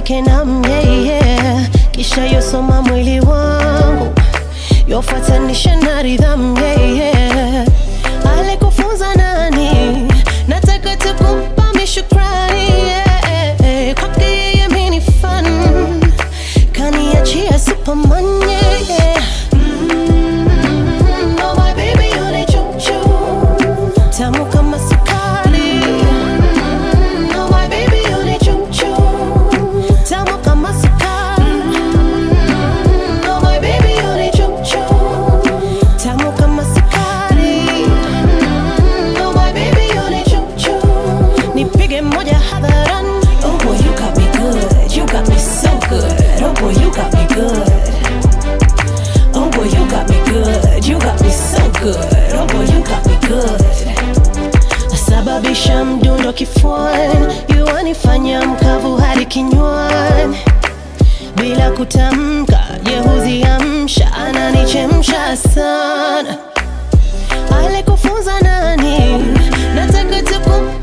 yake na myeye, kisha yosoma mwili wangu yofuatanisha na ridhamu yeye. Alikufunza nani? Nataka tu kumpa mishukrani yeah. Kwake yeye mimi ni fan, kaniachia Superman yeah. Mm, oh my baby you ni chuchu tamu kama sukari. Mm, oh my baby you ni chuchu tamu kama sukari. Mm, oh my baby you ni chuchu tamu kama sukari. Mm, oh my baby you ni chuchu nipige moja hadharani. Oh boy, you got me good. You got me so good. Oh boy, you got me good. Oh boy, you got me good. You got me so good. Oh boy, you got me good. Nasababisha mdundo kifuani, yuanifanya mkavu hadi kinywani, bila kutamka, yehuziamsha, ananichemsha sana. Alikufunza nani? Nataka tu kumpa